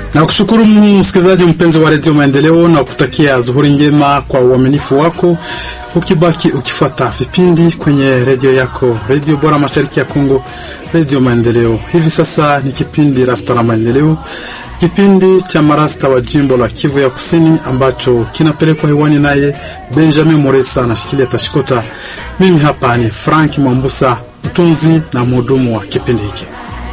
Na kushukuru msikilizaji mpenzi wa redio Maendeleo na kutakia zuhuri njema kwa uaminifu wako, ukibaki ukifuata vipindi kwenye redio yako, redio bora mashariki ya Kongo, redio Maendeleo. Hivi sasa ni kipindi Rasta la Maendeleo, kipindi cha marasta wa jimbo la Kivu ya Kusini ambacho kinapelekwa hewani naye Benjamin Moresa anashikilia tashikota. Mimi hapa ni Frank Mwambusa, mtunzi na mhudumu wa kipindi hiki.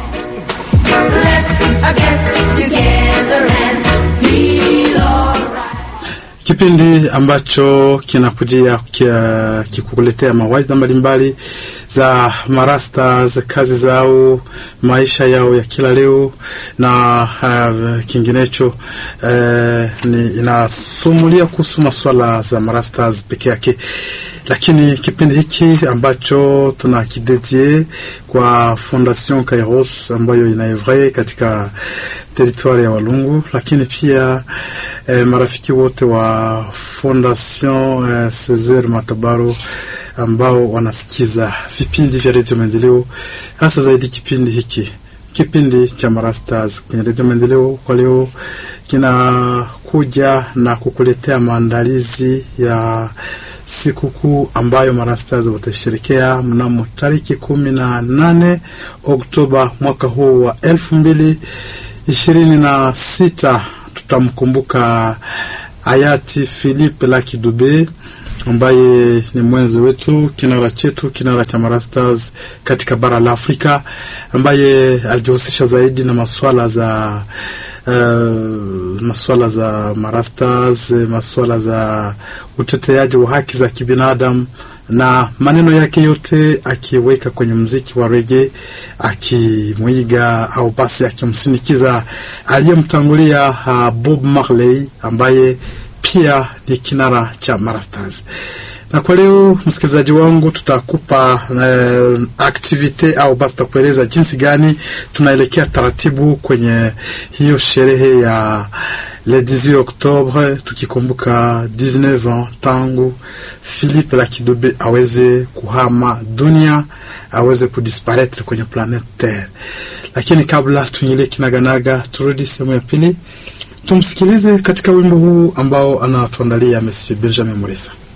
Kipindi ambacho kinakujia kikukuletea mawaidha mbalimbali za marastas, kazi zao, maisha yao ya kila leo na uh, kinginecho uh, ni inasumulia kuhusu maswala za marastas peke yake lakini kipindi hiki ambacho tuna kidedie kwa Fondation Kairos ambayo inaevre katika teritwari ya Walungu, lakini pia eh, marafiki wote wa Fondation eh, Cesar Matabaro ambao wanasikiza vipindi vya redio Maendeleo, hasa zaidi kipindi hiki, kipindi cha Marastars kwenye redio Maendeleo kwa leo kinakuja na kukuletea maandalizi ya sikukuu ambayo marastars watasherekea mnamo tariki kumi na nane Oktoba mwaka huu wa elfu mbili ishirini na sita. Tutamkumbuka hayati Philippe Lucky Dube ambaye ni mwenzi wetu, kinara chetu, kinara cha marastars katika bara la Afrika, ambaye alijihusisha zaidi na masuala za Uh, masuala za marastas, masuala za uteteaji wa haki za kibinadamu na maneno yake yote akiweka kwenye mziki wa rege, akimwiga au basi akimsinikiza aliyemtangulia uh, Bob Marley ambaye pia ni kinara cha marastas na kwa leo msikilizaji wangu, tutakupa uh, aktivite au basi tutakueleza jinsi gani tunaelekea taratibu kwenye hiyo sherehe ya le 18 Oktobre, tukikumbuka 19 ans tangu Philippe Lucky Dube aweze kuhama dunia, aweze kudisparaitre kwenye planete Terre. Lakini kabla tuingilie kinaganaga, turudi sehemu ya pili, tumsikilize katika wimbo huu ambao anatuandalia Monsieur Benjamin Moresa.